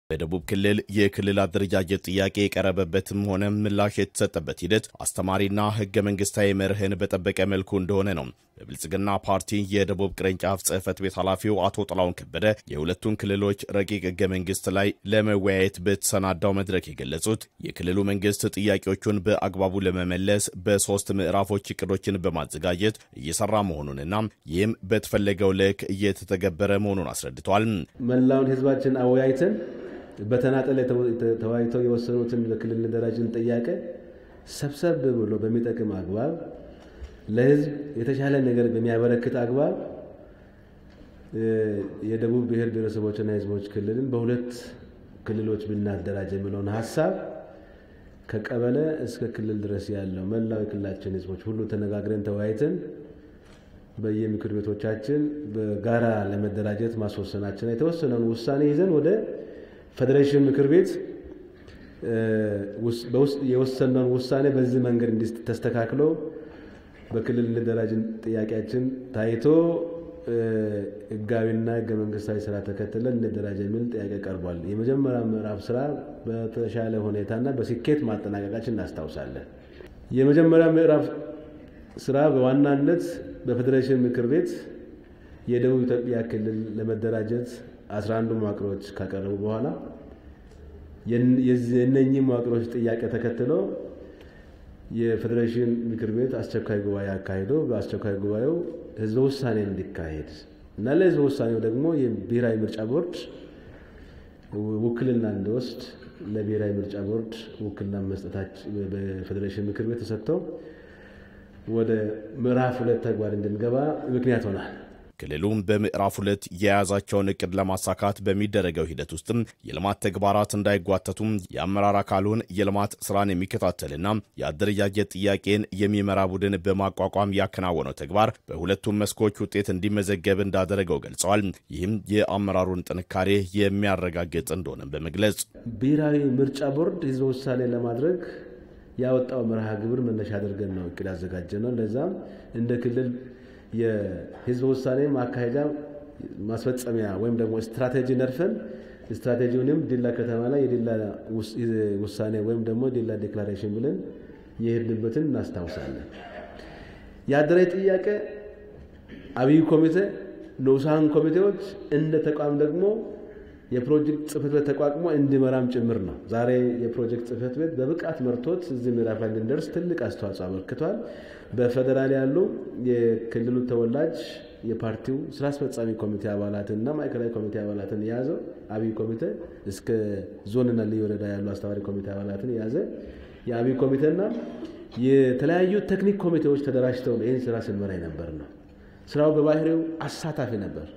በደቡብ ክልል የክልል አደረጃጀት ጥያቄ የቀረበበትም ሆነ ምላሽ የተሰጠበት ሂደት አስተማሪና ሕገ መንግስታዊ መርህን በጠበቀ መልኩ እንደሆነ ነው በብልጽግና ፓርቲ የደቡብ ቅርንጫፍ ጽህፈት ቤት ኃላፊው አቶ ጥላሁን ከበደ የሁለቱን ክልሎች ረቂቅ ሕገ መንግስት ላይ ለመወያየት በተሰናዳው መድረክ የገለጹት የክልሉ መንግስት ጥያቄዎቹን በአግባቡ ለመመለስ በሶስት ምዕራፎች እቅዶችን በማዘጋጀት እየሰራ መሆኑንና ይህም በተፈለገው ልክ እየተተገበረ መሆኑን አስረድተዋል። መላውን ህዝባችን አወያይተን በተናጠል ተወያይተው የወሰኑትን በክልል ደረጃን ጥያቄ ሰብሰብ ብሎ በሚጠቅም አግባብ ለህዝብ የተሻለ ነገር በሚያበረክት አግባብ የደቡብ ብሔር ብሔረሰቦችና ህዝቦች ክልልን በሁለት ክልሎች ብናደራጅ የሚለውን ሀሳብ ከቀበሌ እስከ ክልል ድረስ ያለው መላው የክልላችን ህዝቦች ሁሉ ተነጋግረን ተወያይተን በየምክር ቤቶቻችን በጋራ ለመደራጀት ማስወሰናችን የተወሰነውን ውሳኔ ይዘን ወደ ፌዴሬሽን ምክር ቤት የወሰነውን ውሳኔ በዚህ መንገድ እንዲ ተስተካክሎ በክልል እንደራጅን ጥያቄያችን ታይቶ ህጋዊና ህገ መንግስታዊ ስራ ተከትለን እንደራጅ የሚል ጥያቄ ቀርቧል። የመጀመሪያ ምዕራፍ ስራ በተሻለ ሁኔታና በስኬት ማጠናቀቃችን እናስታውሳለን። የመጀመሪያ ምዕራፍ ስራ በዋናነት በፌዴሬሽን ምክር ቤት የደቡብ ኢትዮጵያ ክልል ለመደራጀት 11 መዋቅሮች ካቀረቡ በኋላ የእነኚህ መዋቅሮች ጥያቄ ተከትሎ የፌዴሬሽን ምክር ቤት አስቸኳይ ጉባኤ አካሂዶ በአስቸኳይ ጉባኤው ህዝበ ውሳኔ እንዲካሄድ እና ለህዝበ ውሳኔው ደግሞ የብሔራዊ ምርጫ ቦርድ ውክልና እንዲወስድ ለብሔራዊ ምርጫ ቦርድ ውክልና መስጠታች በፌዴሬሽን ምክር ቤት ተሰጥተው ወደ ምዕራፍ ሁለት ተግባር እንድንገባ ምክንያት ሆናል። ክልሉም በምዕራፍ ሁለት የያዛቸውን እቅድ ለማሳካት በሚደረገው ሂደት ውስጥም የልማት ተግባራት እንዳይጓተቱም የአመራር አካሉን የልማት ስራን የሚከታተልና የአደረጃጀት ጥያቄን የሚመራ ቡድን በማቋቋም ያከናወነው ተግባር በሁለቱም መስኮች ውጤት እንዲመዘገብ እንዳደረገው ገልጸዋል። ይህም የአመራሩን ጥንካሬ የሚያረጋግጥ እንደሆነ በመግለጽ ብሔራዊ ምርጫ ቦርድ ህዝበ ውሳኔ ለማድረግ ያወጣው መርሃ ግብር መነሻ አድርገን ነው እቅድ ያዘጋጀ ነው። ለዛም እንደ ክልል የህዝበ ውሳኔ ማካሄጃ ማስፈጸሚያ ወይም ደግሞ ስትራቴጂ ነድፈን ስትራቴጂውንም ዲላ ከተማ ላይ የዲላ ውሳኔ ወይም ደግሞ ዲላ ዴክላሬሽን ብለን የሄድንበትን እናስታውሳለን። የአደራጅ ጥያቄ አብይ ኮሚቴ፣ ንዑሳን ኮሚቴዎች እንደ ተቋም ደግሞ የፕሮጀክት ጽህፈት ቤት ተቋቁሞ እንዲመራም ጭምር ነው። ዛሬ የፕሮጀክት ጽህፈት ቤት በብቃት መርቶት እዚህ ምዕራፍ ላይ እንድንደርስ ትልቅ አስተዋጽኦ አበርክቷል። በፌዴራል ያሉ የክልሉ ተወላጅ የፓርቲው ስራ አስፈጻሚ ኮሚቴ አባላትንና ማዕከላዊ ኮሚቴ አባላትን የያዘው አብይ ኮሚቴ እስከ ዞንና ልዩ ወረዳ ያሉ አስተባባሪ ኮሚቴ አባላትን የያዘ የአብይ ኮሚቴና የተለያዩ ቴክኒክ ኮሚቴዎች ተደራጅተው ይህን ስራ ስንመራ የነበር ነው። ስራው በባህሪው አሳታፊ ነበር።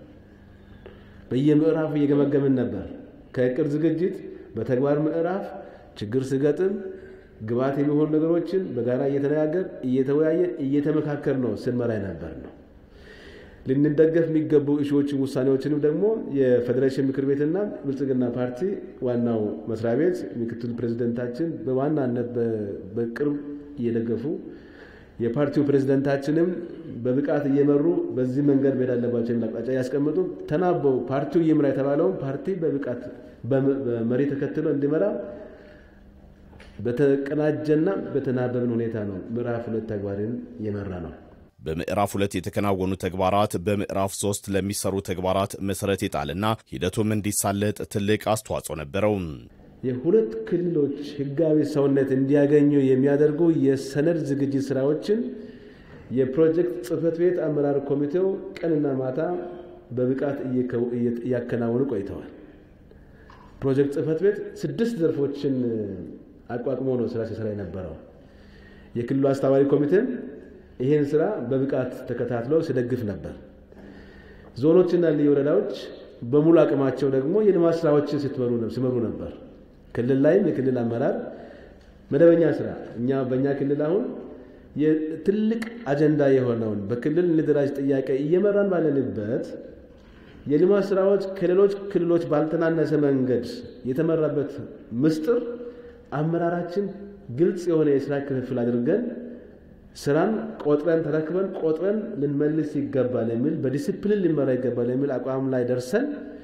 በየምዕራፉ እየገመገምን ነበር። ከእቅድ ዝግጅት በተግባር ምዕራፍ ችግር ስገጥም ግብዓት የሚሆኑ ነገሮችን በጋራ እየተነጋገር እየተወያየን እየተመካከር ነው ስንመራ ነበር ነው። ልንደገፍ የሚገቡ እሺዎችን ውሳኔዎችንም ደግሞ የፌዴሬሽን ምክር ቤትና ብልጽግና ፓርቲ ዋናው መስሪያ ቤት ምክትል ፕሬዚደንታችን በዋናነት በቅርብ እየደገፉ የፓርቲው ፕሬዝደንታችንም በብቃት እየመሩ በዚህ መንገድ መሄድ አለባቸው የሚል አቅጣጫ ያስቀምጡ ተናበው ፓርቲው ይምራ የተባለውን ፓርቲ በብቃት በመሪ ተከትሎ እንዲመራ በተቀናጀና በተናበብን ሁኔታ ነው ምዕራፍ ሁለት ተግባርን የመራ ነው። በምዕራፍ ሁለት የተከናወኑ ተግባራት በምዕራፍ ሶስት ለሚሰሩ ተግባራት መሰረት የጣልና ሂደቱም እንዲሳለጥ ትልቅ አስተዋጽኦ ነበረው። የሁለት ክልሎች ህጋዊ ሰውነት እንዲያገኙ የሚያደርጉ የሰነድ ዝግጅት ስራዎችን የፕሮጀክት ጽህፈት ቤት አመራር ኮሚቴው ቀንና ማታ በብቃት እያከናወኑ ቆይተዋል። ፕሮጀክት ጽህፈት ቤት ስድስት ዘርፎችን አቋቁሞ ነው ስራ ሲሰራ የነበረው። የክልሉ አስተባባሪ ኮሚቴም ይህን ስራ በብቃት ተከታትሎ ሲደግፍ ነበር። ዞኖችና ልዩ ወረዳዎች በሙሉ አቅማቸው ደግሞ የልማት ስራዎችን ሲመሩ ነበር። ክልል ላይም የክልል አመራር መደበኛ ስራ እኛ በእኛ ክልል አሁን ትልቅ አጀንዳ የሆነውን በክልል እንደራጅ ጥያቄ እየመራን ባለንበት የልማት ስራዎች ከሌሎች ክልሎች ባልተናነሰ መንገድ የተመራበት ምስጢር አመራራችን ግልጽ የሆነ የስራ ክፍፍል አድርገን ስራን ቆጥረን ተረክበን ቆጥረን ልንመልስ ይገባል የሚል በዲሲፕሊን ሊመራ ይገባል የሚል አቋም ላይ ደርሰን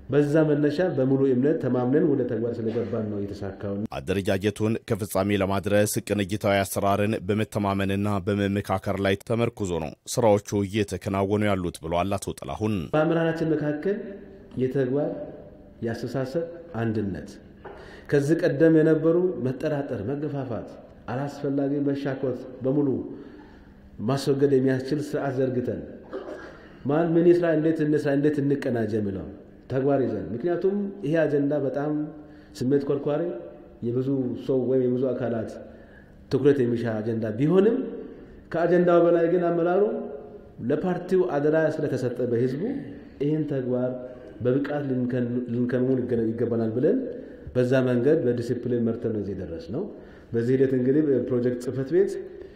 በዛ መነሻ በሙሉ እምነት ተማምነን ወደ ተግባር ስለገባን ነው የተሳካው። አደረጃጀቱን ከፍጻሜ ለማድረስ ቅንጅታዊ አሰራርን በመተማመንና በመመካከር ላይ ተመርኩዞ ነው ስራዎቹ እየተከናወኑ ያሉት ብለዋል አቶ ጥላሁን። በአመራራችን መካከል የተግባር የአስተሳሰብ አንድነት ከዚህ ቀደም የነበሩ መጠራጠር፣ መገፋፋት፣ አላስፈላጊ መሻኮት በሙሉ ማስወገድ የሚያስችል ስርዓት ዘርግተን ማን ምን ይስራ፣ እንዴት እንስራ፣ እንዴት እንቀናጀ የሚለው ተግባር ይዘን ምክንያቱም ይሄ አጀንዳ በጣም ስሜት ኮርኳሪ የብዙ ሰው ወይም የብዙ አካላት ትኩረት የሚሻ አጀንዳ ቢሆንም ከአጀንዳው በላይ ግን አመራሩ ለፓርቲው አደራ ስለተሰጠ በህዝቡ ይህን ተግባር በብቃት ልንከውን ይገባናል ብለን በዛ መንገድ በዲሲፕሊን መርተን ነው እዚህ ደረስ ነው። በዚህ ሂደት እንግዲህ ፕሮጀክት ጽህፈት ቤት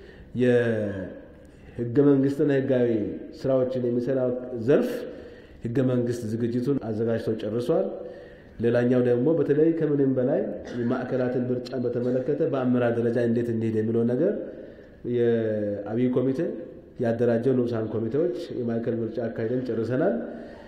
የህገ መንግስትና ህጋዊ ስራዎችን የሚሰራው ዘርፍ ህገ መንግስት ዝግጅቱን አዘጋጅቶ ጨርሷል። ሌላኛው ደግሞ በተለይ ከምንም በላይ የማዕከላትን ምርጫን በተመለከተ በአመራር ደረጃ እንዴት እንሄድ የሚለው ነገር የአብይ ኮሚቴ ያደራጀው ንዑሳን ኮሚቴዎች የማዕከል ምርጫ አካሄደን ጨርሰናል።